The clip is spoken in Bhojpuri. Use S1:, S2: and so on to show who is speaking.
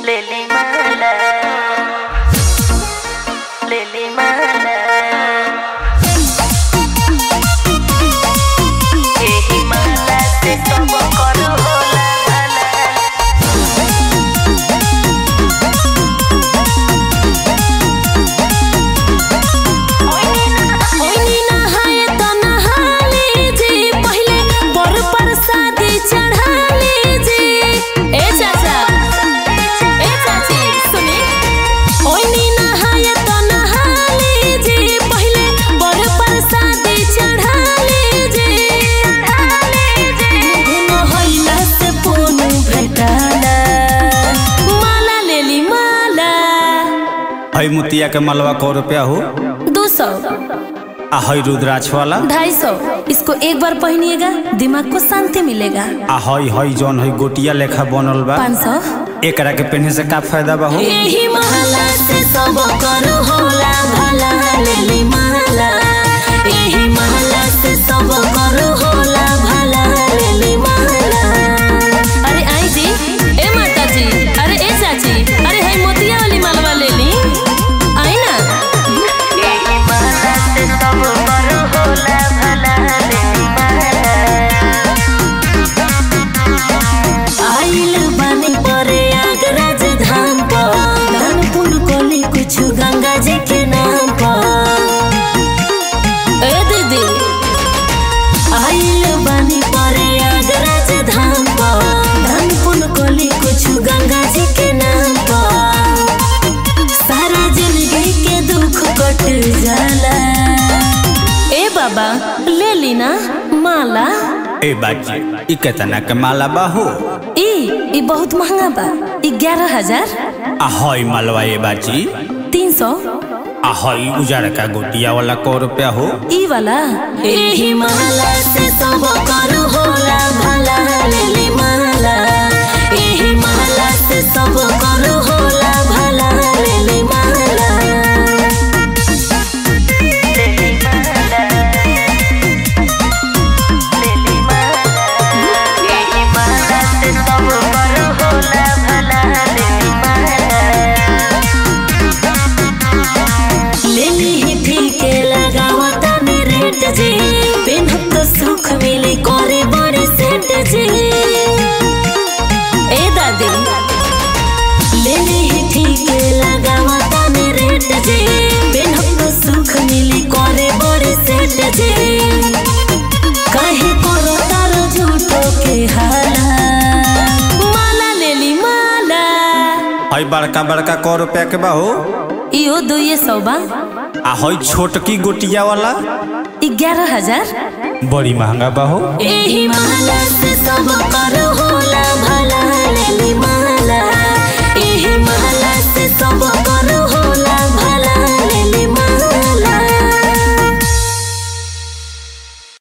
S1: Lily Mala. Lily Mala. एही माला से सब कर होला भला
S2: ओइनी नहाए त नहाले जी पहिले बर प्रसादी चढ़ाले जी ए चाचा ए चाची सुनी ओइनी नहाए त नहाले जी पहिले बर प्रसादी चढ़ाले जी चढ़ाले जी गुन होइला से पुन भेटाला माला लेली माला
S3: हई मुतिया के मलवा कौ रुपया हो
S2: दो सौ
S3: आ हई रुद्राक्ष वाला
S2: ढाई सौ इसको एक बार पहनिएगा दिमाग को शांति मिलेगा
S3: आ हई हई जौन हई गोटिया लेखा बनल बा
S2: पाँच सौ
S3: एकरा के पहने से का फायदा बा हो
S2: यही महला से सब कर होला भला लेली महला यही महला से सब कर होला भला लेली महला अरे आई जी ए माता जी अरे ए चाची अरे है मोतिया वाली मालवा ले ली आई ना
S1: एही माला से सब कर होला भला Lily Mala.
S2: आइल बानी परे आगराज धाम पर दान पुण्य कोली कुछ गंगा जी के नाम पर ए दीदी आइल बानी परे आगराज धाम पर दान पुण्य कोली कुछ गंगा जी के नाम पर सारा जिंदगी के दुख कट जाला ए बाबा ले ली ना माला
S3: ए बाजी ई केतना के माला बा हो
S2: ई ई बहुत महंगा बा ई ग्यारह हजार
S3: आ हई मलवा ए बाजी
S2: तीन सौ
S3: आ हई उजड़ का गोटिया वाला कौ रुपया हो
S2: ई वाला एही माला से सब कर होला भला लेली माला एही माला से सब कर होला भला लेली माला
S1: Lily Mala. Lily Mala. एही माला से सब कर होला भला Lily Mala.
S2: लेली ही ठीक लगावता नी रेट जी पेनहब तो सुख मिली करे बड़ी सेट जी ए दादी लेली ही ठीक लगावता नी रेट जी पेनहब तो सुख मिली करे बड़ी सेट जी काहे करो तार झूठो के हाला माला लेली माला
S3: हई बड़का बड़का कौ रुपया के बा हो
S2: इहो दुइये सौ बा
S3: आ हई छोटकी गोटिया वाला
S2: ग्यारह हजार
S3: बड़ी महंगा बा हो
S2: एही माला से सब कर